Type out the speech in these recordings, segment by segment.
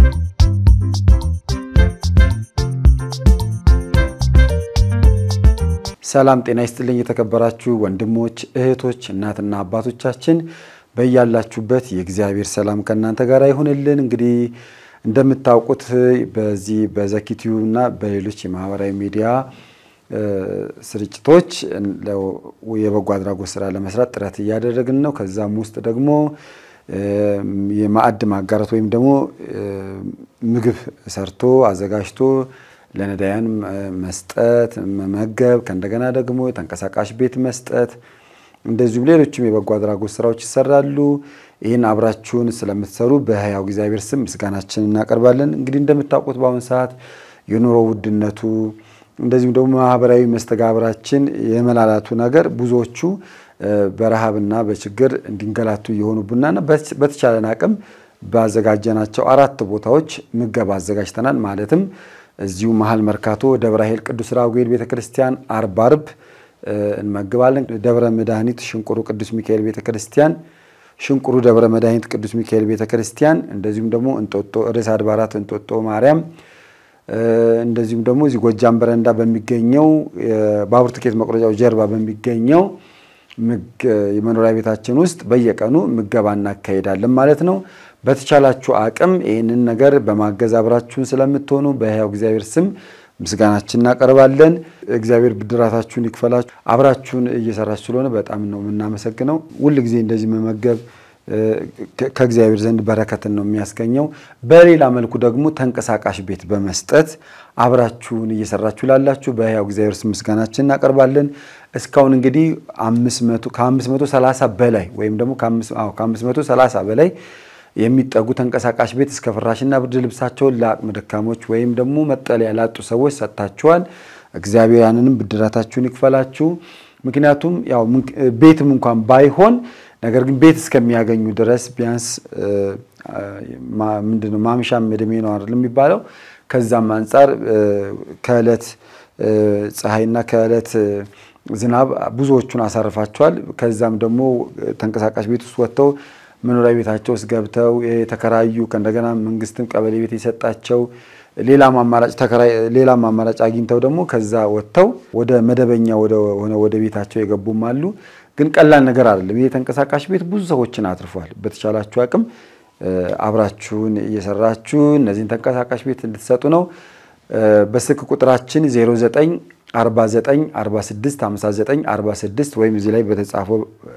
ሰላም ጤና ይስጥልኝ። የተከበራችሁ ወንድሞች እህቶች፣ እናትና አባቶቻችን በያላችሁበት የእግዚአብሔር ሰላም ከእናንተ ጋር ይሁንልን። እንግዲህ እንደምታውቁት በዚህ በዘኪቲዩ እና በሌሎች የማህበራዊ ሚዲያ ስርጭቶች የበጎ አድራጎት ስራ ለመስራት ጥረት እያደረግን ነው። ከዛም ውስጥ ደግሞ የማዕድ ማጋራት ወይም ደግሞ ምግብ ሰርቶ አዘጋጅቶ ለነዳያን መስጠት መመገብ፣ ከእንደገና ደግሞ የተንቀሳቃሽ ቤት መስጠት፣ እንደዚሁም ሌሎችም የበጎ አድራጎት ስራዎች ይሰራሉ። ይህን አብራችሁን ስለምትሰሩ በሕያው እግዚአብሔር ስም ምስጋናችን እናቀርባለን። እንግዲህ እንደምታውቁት በአሁኑ ሰዓት የኑሮ ውድነቱ እንደዚሁም ደግሞ ማህበራዊ መስተጋብራችን የመላላቱ ነገር ብዙዎቹ በረሃብና በችግር እንዲንገላቱ እየሆኑብናና በተቻለን አቅም ባዘጋጀናቸው አራት ቦታዎች ምገባ አዘጋጅተናል። ማለትም እዚሁ መሀል መርካቶ ደብረ ኃይል ቅዱስ ራጉኤል ቤተ ክርስቲያን አርብ አርብ እንመግባለን። ደብረ መድኃኒት ሽንቁሩ ቅዱስ ሚካኤል ቤተ ክርስቲያን፣ ሽንቁሩ ደብረ መድኃኒት ቅዱስ ሚካኤል ቤተ ክርስቲያን፣ እንደዚሁም ደግሞ እንጦጦ ርዕሰ አድባራት እንጦጦ ማርያም፣ እንደዚሁም ደግሞ እዚህ ጎጃም በረንዳ በሚገኘው ባቡር ትኬት መቁረጫው ጀርባ በሚገኘው የመኖሪያ ቤታችን ውስጥ በየቀኑ ምገባ እናካሄዳለን ማለት ነው። በተቻላችሁ አቅም ይህንን ነገር በማገዝ አብራችሁን ስለምትሆኑ በሕያው እግዚአብሔር ስም ምስጋናችን እናቀርባለን። እግዚአብሔር ብድራታችሁን ይክፈላችሁ። አብራችሁን እየሰራችሁ ስለሆነ በጣም ነው የምናመሰግነው። ሁል ጊዜ እንደዚህ መመገብ ከእግዚአብሔር ዘንድ በረከትን ነው የሚያስገኘው። በሌላ መልኩ ደግሞ ተንቀሳቃሽ ቤት በመስጠት አብራችሁን እየሰራችሁ ላላችሁ በሕያው እግዚአብሔር ስም ምስጋናችን እናቀርባለን። እስካሁን እንግዲህ ከ530 በላይ ወይም ደግሞ ከ530 በላይ የሚጠጉ ተንቀሳቃሽ ቤት እስከ ፍራሽና ብርድ ልብሳቸውን ለአቅመ ደካሞች ወይም ደግሞ መጠለያ ላጡ ሰዎች ሰጥታችኋል። እግዚአብሔር ያንንም ብድራታችሁን ይክፈላችሁ። ምክንያቱም ያው ቤትም እንኳን ባይሆን ነገር ግን ቤት እስከሚያገኙ ድረስ ቢያንስ ምንድነው ማምሻም እድሜ ነው አይደል የሚባለው። ከዛም አንጻር ከዕለት ፀሐይና ከዕለት ዝናብ ብዙዎቹን አሳርፋቸዋል። ከዛም ደግሞ ተንቀሳቃሽ ቤት ውስጥ ወጥተው መኖሪያ ቤታቸው ውስጥ ገብተው የተከራዩ ከእንደገና መንግስትም ቀበሌ ቤት የሰጣቸው ሌላም አማራጭ ተከራይ ሌላም አማራጭ አግኝተው ደግሞ ከዛ ወጥተው ወደ መደበኛ ሆነ ወደ ቤታቸው የገቡም አሉ። ግን ቀላል ነገር አይደለም። ይህ ተንቀሳቃሽ ቤት ብዙ ሰዎችን አትርፏል። በተቻላችሁ አቅም አብራችሁን እየሰራችሁ እነዚህን ተንቀሳቃሽ ቤት እንድትሰጡ ነው። በስልክ ቁጥራችን 09 49 46 59 46 ወይም እዚህ ላይ በተጻፈው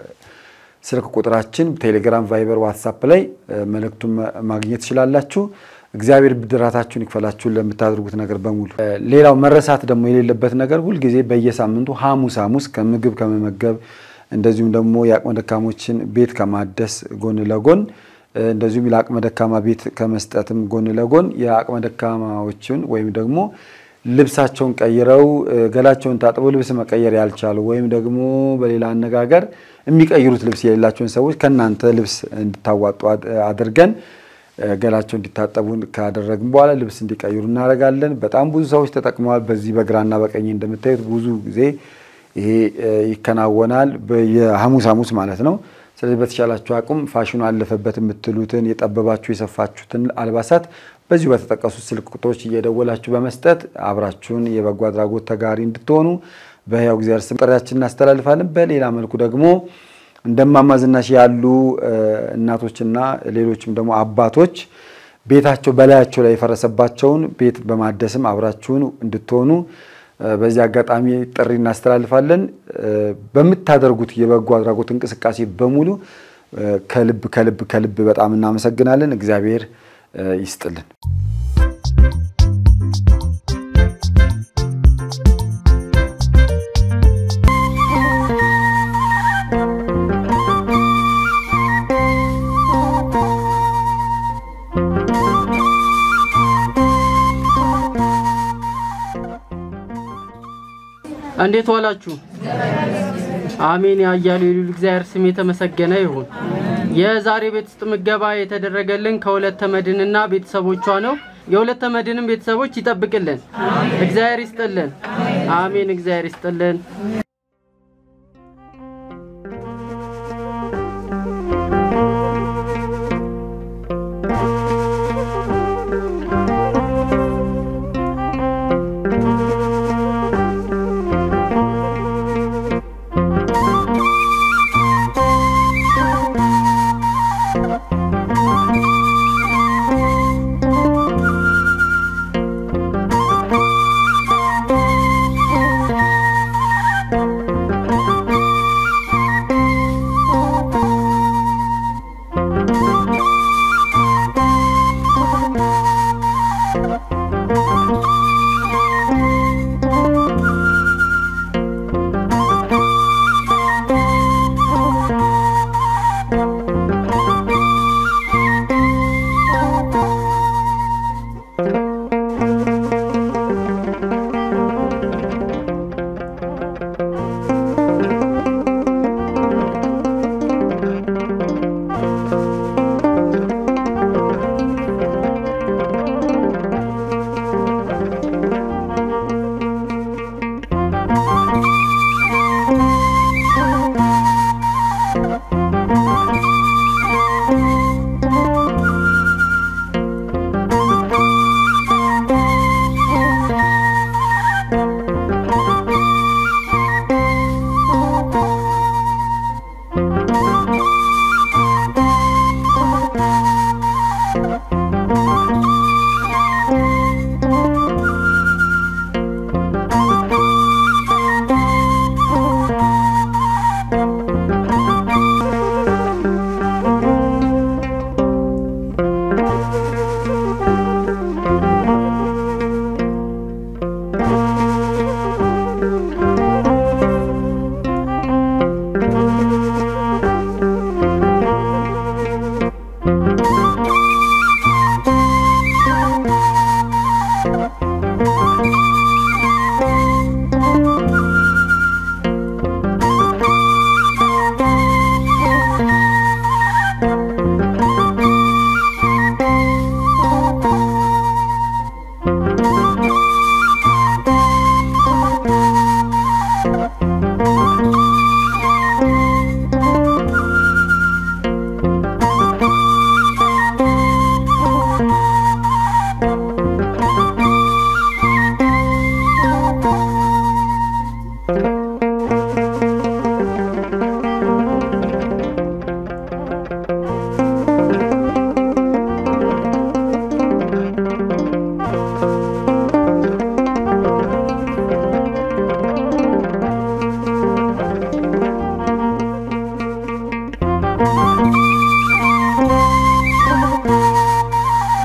ስልክ ቁጥራችን ቴሌግራም፣ ቫይበር፣ ዋትሳፕ ላይ መልእክቱን ማግኘት ትችላላችሁ። እግዚአብሔር ብድራታችሁን ይክፈላችሁን ለምታደርጉት ነገር በሙሉ። ሌላው መረሳት ደግሞ የሌለበት ነገር ሁልጊዜ በየሳምንቱ ሐሙስ ሐሙስ ከምግብ ከመመገብ እንደዚሁም ደግሞ የአቅመ ደካሞችን ቤት ከማደስ ጎን ለጎን እንደዚሁም ለአቅመ ደካማ ቤት ከመስጠትም ጎን ለጎን የአቅመ ደካማዎችን ወይም ደግሞ ልብሳቸውን ቀይረው ገላቸውን ታጥበው ልብስ መቀየር ያልቻሉ ወይም ደግሞ በሌላ አነጋገር የሚቀይሩት ልብስ የሌላቸውን ሰዎች ከእናንተ ልብስ እንድታዋጡ አድርገን ገላቸው እንዲታጠቡ ካደረግን በኋላ ልብስ እንዲቀይሩ እናደርጋለን። በጣም ብዙ ሰዎች ተጠቅመዋል። በዚህ በግራና በቀኝ እንደምታዩት ብዙ ጊዜ ይሄ ይከናወናል፣ የሐሙስ ሐሙስ ማለት ነው። ስለዚህ በተቻላችሁ አቅም ፋሽኑ አለፈበት የምትሉትን የጠበባችሁ የሰፋችሁትን አልባሳት በዚሁ በተጠቀሱት ስልክ ቁጥሮች እየደወላችሁ በመስጠት አብራችሁን የበጎ አድራጎት ተጋሪ እንድትሆኑ በሕያው እግዚአብሔር ስም ጥሪያችን እናስተላልፋለን። በሌላ መልኩ ደግሞ እንደማማ ዝናሽ ያሉ እናቶችና ሌሎችም ደግሞ አባቶች ቤታቸው በላያቸው ላይ የፈረሰባቸውን ቤት በማደስም አብራችሁን እንድትሆኑ በዚህ አጋጣሚ ጥሪ እናስተላልፋለን። በምታደርጉት የበጎ አድራጎት እንቅስቃሴ በሙሉ ከልብ ከልብ ከልብ በጣም እናመሰግናለን። እግዚአብሔር ይስጥልን። እንዴት ዋላችሁ? አሜን። ያያሉ የሉል እግዚአብሔር ስም የተመሰገነ ይሁን። የዛሬ ቤት ውስጥ ምገባ የተደረገልን ከሁለተ መድንና ቤተሰቦቿ ነው። የሁለተ መድንም ቤተሰቦች ይጠብቅልን። እግዚአብሔር ይስጥልን። አሜን። እግዚአብሔር ይስጥልን።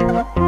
ነው።